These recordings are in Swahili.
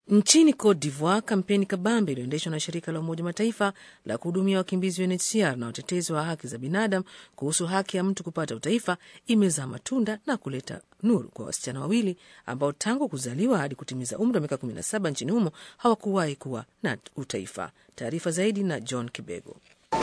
Nchini Cote d'Ivoire, kampeni kabambe iliyoendeshwa na shirika la Umoja Mataifa la kuhudumia wakimbizi UNHCR na watetezi wa haki za binadamu kuhusu haki ya mtu kupata utaifa imezaa matunda na kuleta nuru kwa wasichana wawili ambao tangu kuzaliwa hadi kutimiza umri wa miaka 17 nchini humo hawakuwahi kuwa na utaifa. Taarifa zaidi na John Kibego.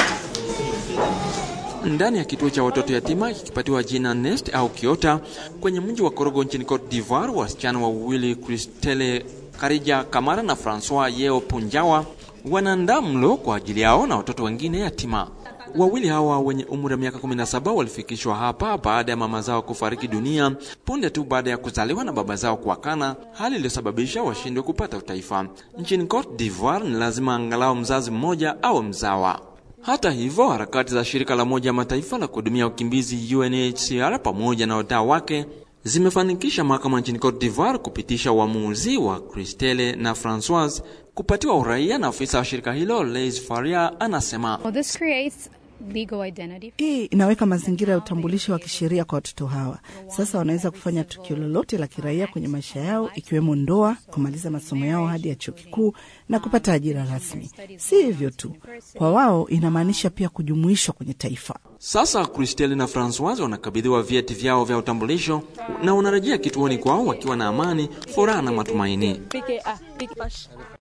Ndani ya kituo cha watoto yatima kikipatiwa jina Nest au Kiota kwenye mji wa Korogo nchini Cote d'Ivoire, wasichana wawili Christelle Karija Kamara na Francois Yeo Punjawa wanaandaa mlo kwa ajili yao na watoto wengine yatima. Wawili hawa wenye umri wa miaka 17 walifikishwa hapa baada ya mama zao kufariki dunia punde tu baada ya kuzaliwa na baba zao kuakana, hali iliyosababisha washindwe kupata utaifa. Nchini Cote d'Ivoire ni lazima angalau mzazi mmoja au mzawa. Hata hivyo, harakati za shirika la Umoja Mataifa la kuhudumia wakimbizi UNHCR pamoja na wadau wake zimefanikisha mahakama nchini Cote d'Ivoire kupitisha uamuzi wa Christelle na Francoise kupatiwa uraia, na afisa wa shirika hilo Leis Faria anasema Well, this creates legal identity. Hii inaweka mazingira ya utambulisho wa kisheria kwa watoto hawa. Sasa wanaweza kufanya tukio lolote la kiraia kwenye maisha yao, ikiwemo ndoa, kumaliza masomo yao hadi ya chuo kikuu na kupata ajira rasmi. Si hivyo tu, kwa wao inamaanisha pia kujumuishwa kwenye taifa. Sasa Christelle na Francoise wanakabidhiwa vyeti vyao vya utambulisho na wanarejea kituoni kwao wakiwa na amani, furaha na matumaini.